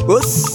Boss.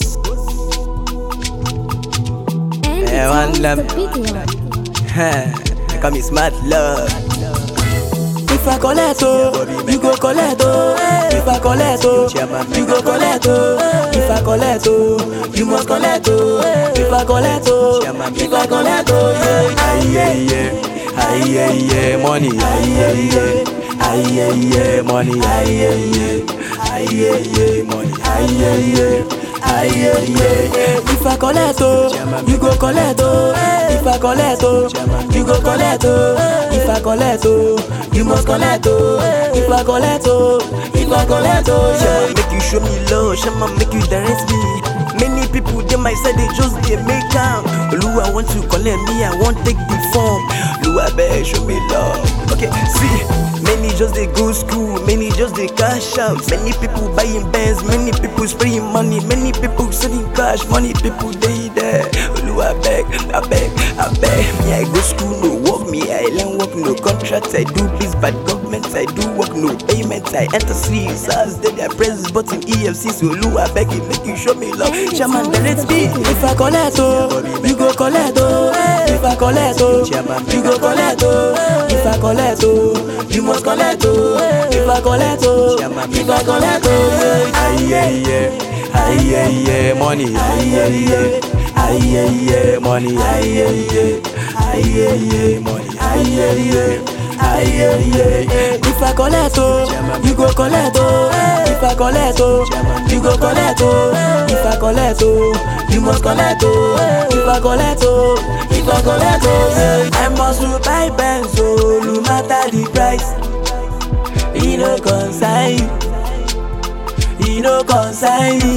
And Eh, one it's love. the big one. I call me smart love. If I collect oh, you go collect oh. If I collect oh, you go collect oh. If I collect oh, you must collect oh. If I collect oh, if I collect oh. Aye, yeah, yeah. Aye, yeah, yeah. Money. Aye, yeah, yeah. Aye, yeah, yeah. Money. Aye, yeah, yeah. Aye, yeah, yeah. Money. Aye, yeah, yeah. Aye, yeah, yeah. If I collect oh, you go collect oh. If I collect oh, you go collect oh. If I collect oh, you must collect oh. If I collect oh, if I collect oh. Shama Yeah. make you show me love, Shama make you direct me. Many people they might say they just they make am. Olu I want to collect me, I want take the form. Olu I beg show me love. Okay, see, many just they go school, many just they cash out. Many people buying bands, many people spraying money, many people selling cash, money people they there. Olu I beg, I beg, I beg. Me I go school no work, me I learn work no contracts. I do biz bad government, I do work no payments. I enter streets, as they I press this button EFC. So Olu I beg you, make you show me love. Shaman direct me. If I collect oh, you go collect oh. If I collect oh, you go collect oh. If I collect oh, you must collect oh. If I collect oh, if I collect oh. Aye, yeah, yeah. Aye, yeah, yeah. Money. Aye, yeah, yeah. Aye, yeah, yeah. Money. Aye, yeah, yeah. Aye, yeah, yeah. Money. Aye, yeah, yeah. Aye, yeah, yeah. If I collect oh, you go collect oh. If I collect oh, you go collect oh. If I collect oh, you must collect oh. If I collect oh, if I collect oh. I must to buy Benz oh, no matter the price. E no concern you, e no concern me.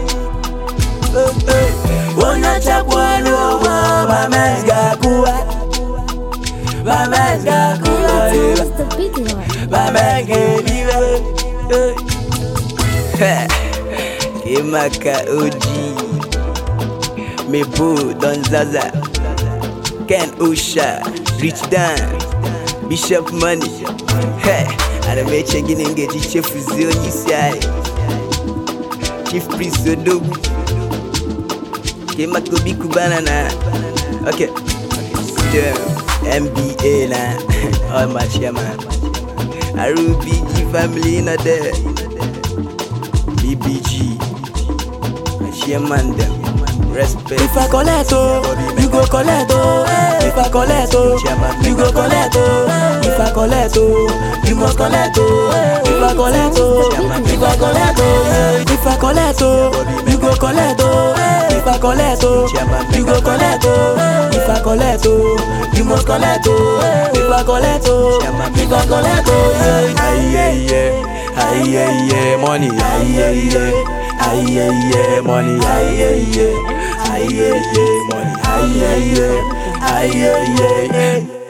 Unachapwa n'ụgwọ mama gakuwa, mama gakuwa. And it's the big one. Baba geliwe Kimaka OG Mebo Don Zaza Ken Osha Rich Dan Bishop Money Hey Arameche Ginenge Chief Zioni Siai Chief Priest Odogu Kimaka Obi Kubana na Okay Still MBA na All my chairman RUBG family not there BBG my chairman them Respect If I collect oh, you go collect oh If I collect oh, you go collect oh If I collect oh, you must collect oh If I collect oh, if I collect oh If I collect oh, you go collect oh If I collect oh, you go collect oh If I collect oh, you must collect oh If I collect oh, if I collect oh Aye yeah yeah Aye yeah yeah Money Aye yeah yeah Aye yeah yeah Money Aye yeah yeah Aye yeah yeah Money Aye yeah yeah Aye yeah yeah